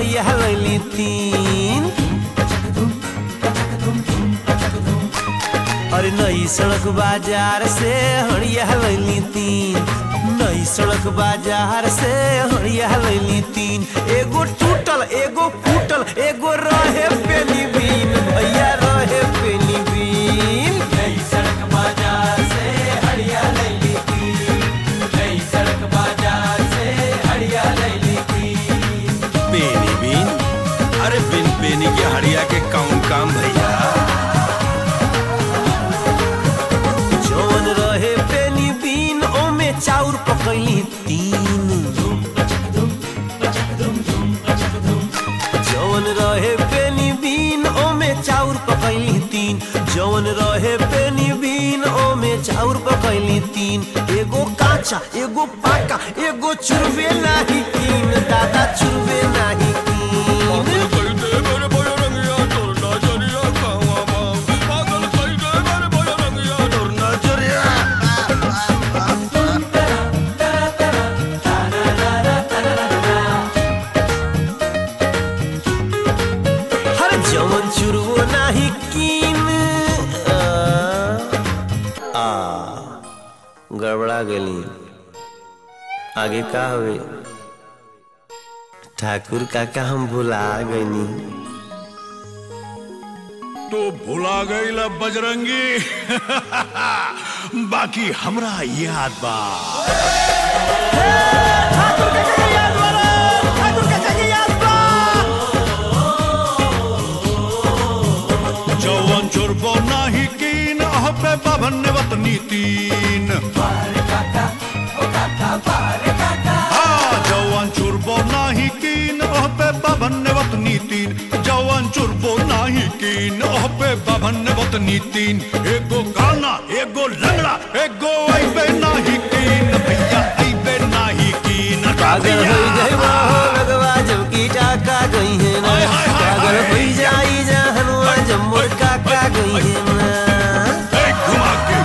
हड़िया लैली तीन अरे नई सड़क बाजार से हड़िया लैली तीन नई सड़क बाजार से हड़िया लैली तीन एगो टूटल एगो फूटल एगो रहे पेनी बीन भैया रहे पेनी बीन नई सड़क बाजार से हड़िया लैली तीन नई सड़क बाजार से हड़िया लैली तीन पेनी बीन अरे बिन पेनी के हड़िया के कौन काम भैया जौन रहे पेनी बीन ओमे चाउर पकैली तीन जौन रहे पेनी बीन ओमे चाउर पकैली तीन जौन रहे पेनी बीन ओमे चाउर पकैली तीन एगो काचा एगो पाका एगो चुरबे नाही कीन दादा चुरबे नाही कीन हर जवन चुरवो नाही कीन आ, आ गड़बड़ा गली आगे का हुए ठाकुर काका हम भुला गईनी तो भुला गई बजरंगी बाकी हमरा याद बा जवन चोरबो नाही कीन अहबे बाभन वतनी तीन हाँ, जवन चुरबो नाही कीन अहबे बाभन वतनी तीन जवन चुरबो नाही कीन अहबे बाभन वतनी तीन एगो काना एगो लंगड़ा एगो ऐबे नाही कीन भैया ऐबे नाही कीन पागल हो जाए हो लगवा जब की टाका गई है ना हाय, हाय, हाय, पागल हाय। हो जाई जहनुआ जब मोर काका गई है ना ए, घुमा के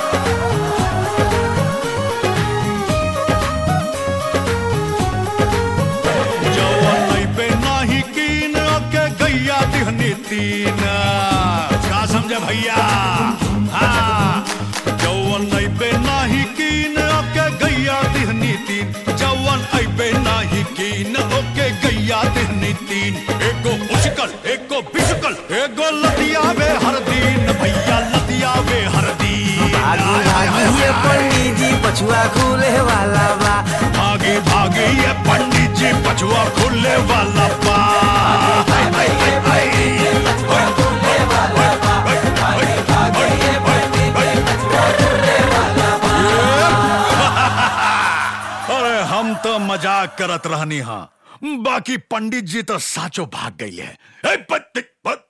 जवन ऐबे नाही कीन के गैया दिहनी तीन का समझे भैया हाँ जवन ऐबे नाही कीन के गैया दिहनी तीन जवन ऐबे नाही कीन ओके गैया दिहनी तीन एगो उछकल एगो बिछकल एगो लतियावे हर दिन भैया लतियावे हर दिन भागी भागी ये पंडित जी पछुआ खुले वाला बा भागे भागे ये पंडित जी पछुआ खुले वाला पा हाय, हाय, हाय, हाय। अरे हम तो मजाक करत रहनी हाँ बाकी पंडित जी तो साचो भाग गई है ए, पत- पत-